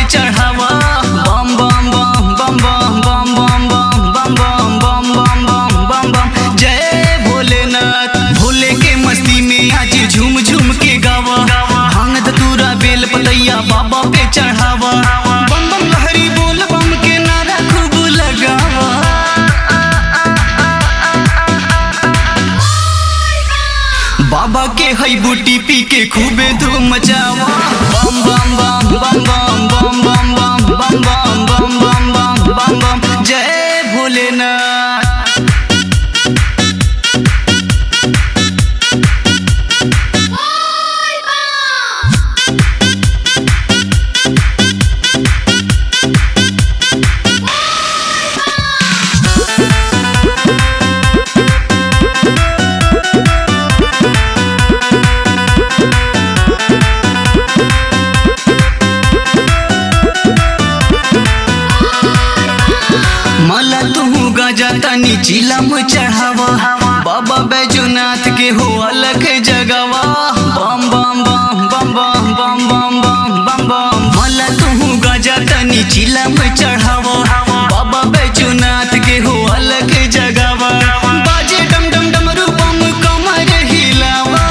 पे चढ़ावा बम बम बम बम बम बम बम बम बम बम बम बम बम बम बम जय भोलेनाथ भोले के मस्ती में आज झूम झूम के गावा भांग धतूरा बेल पतैया बाबा पे चढ़ावा बम बम लहरी बोल बम के नारा खूब लगावा बाबा के हई बूटी पी के खूबे धूम मचावा बम बम बम बम बम बम बम बम बम बम बम बम बम बम बम जय भोलेनाथ मला तू गाजा तनी चिलम चढ़ावा बाबा बैजूनाथ के हो अलग जगवा बम बम बम बम बम बम बम बम बम बम मला तू गाजा तनी चिलम चढ़ावा बाबा बैजूनाथ के हो अलग जगवा बाजे डम डम डम रूपम कमर हिलावा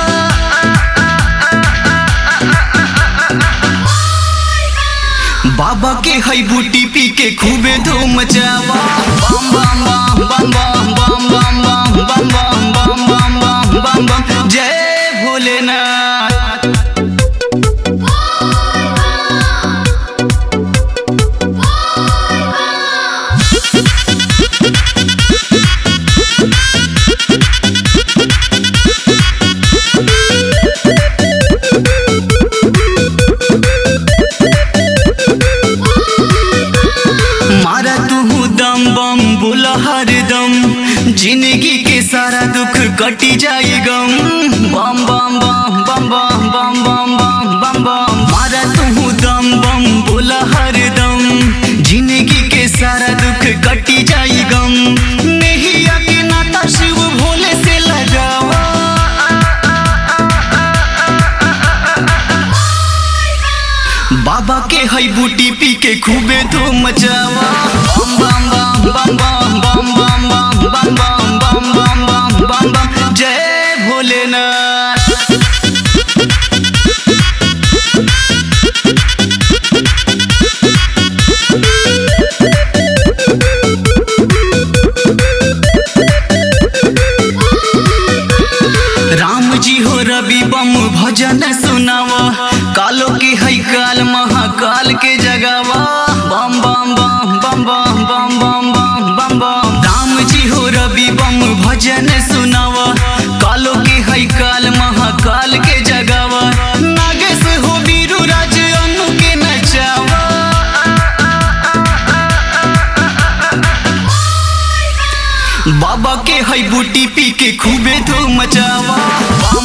बाबा के हई बूटी पी के खूबे धूम मचावा बम बम बम बम बम बम बम बम बम बम बम बम बम बम बम जय भोलेनाथ मारा तू दम बम बोला हर दम जिंदगी के सारा दुख कटी जाए गम बम बम बम बम बम बम बम बम बम बम मारा तू दम बम बोला हर दम जिंदगी के सारा दुख कटी जाए गम नहीं आके नाता शिव भोले से लगावा बाबा के हई बूटी पी के खूबे धूम मचावा बम बम बम बम बम बम बम बम बम बम बम बम बम बम बम जय भोलेनाथ राम जी हो रवि बम भजन सुनावा कालो के हई काल महाकाल के जगावा बम बम बम बम बम बम बम बम बम बम राम जी हो रवि बम भजन सुनावा कालो के हई काल महाकाल के जगावा नागेश हो बीरू राज अनु के नचावा बाबा के हई बूटी पी के खूबे धूम मचावा बम